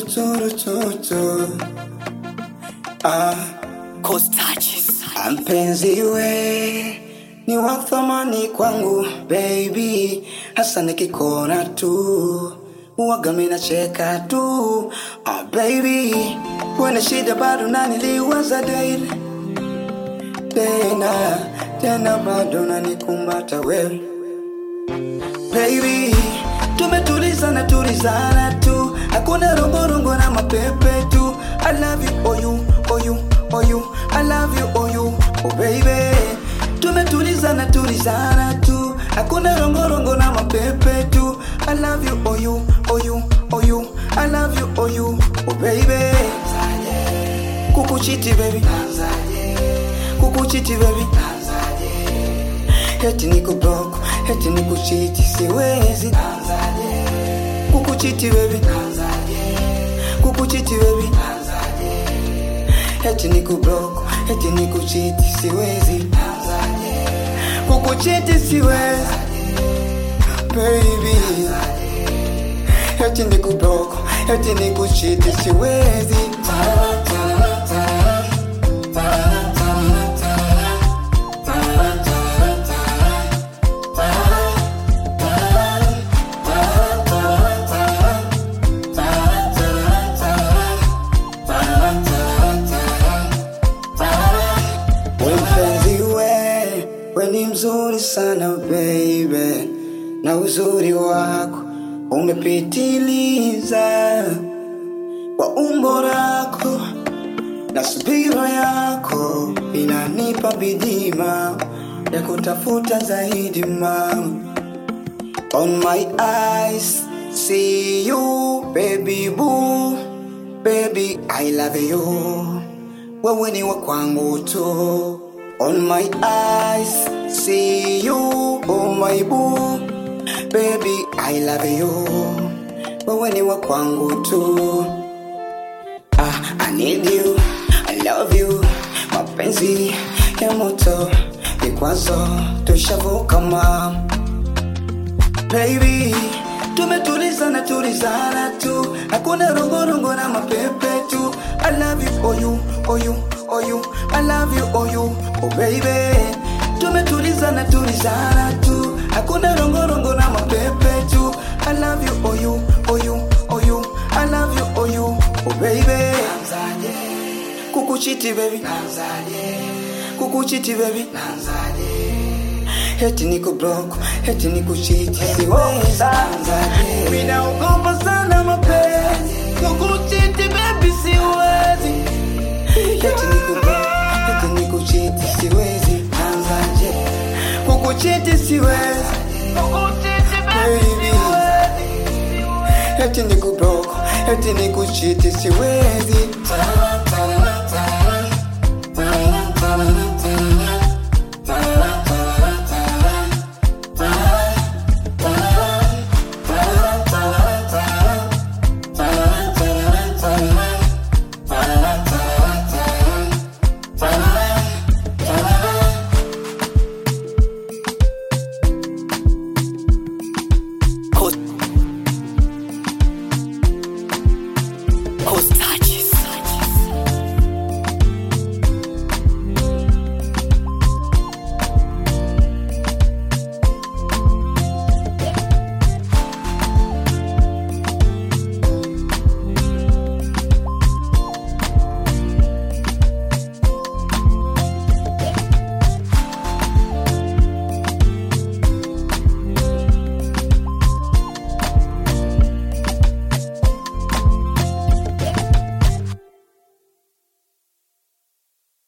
turu turu turu ah Costages. mpenzi we ni wa thamani kwangu baby hasa nikikona tu uwaga mina cheka tu ah baby wena shida bado naniliwaza daily tena tena bado nanikumbata wewe baby tumetulizana tulizana tu hakuna rongorongo na mapepe tu i love you oh you oh you oh you i love you oh you oh baby tumetulizana tulizana tu hakuna rongorongo na mapepe tu i love you oh you oh you oh you i love you oh you oh baby kukuchiti baby kukuchiti baby Heti niko block, heti niko chiti, siwezi kukuchiti baby, kukuchiti baby, heti niko block, heti niko chiti, siwezi kukuchiti, siwezi baby, heti niko block, heti niko chiti, siwezi We mpenzi we, we ni mzuri sana baby, na uzuri wako umepitiliza kwa umbo lako na subira yako inanipa bidima ya kutafuta zaidi mama. On my eyes, see you, baby boo. Baby, I love you. Wewe ni wa kwangu tu. On my eyes, see you, oh my boo. Baby, I love you. Wewe ni wa kwangu tu. Ah, I need you, I love you. Mapenzi ya moto, vikwazo tushavuka mama baby tumetulizana tulizana tu hakuna rongorongo na mapepe tu i love you oh you oh you oh you i love you oh you oh baby tumetulizana tulizana tu hakuna rongorongo na mapepe tu i love you oh you oh you oh you i love you oh you oh baby kukuchiti baby kukuchiti baby Heti niko block, heti niko chiti, siwezi Minaogopa sana mapenzi, kukuchiti baby siwezi Heti niko block, heti niko chiti, siwezi Anzaje, kukuchiti siwezi Baby, heti niko block, heti niko chiti, siwezi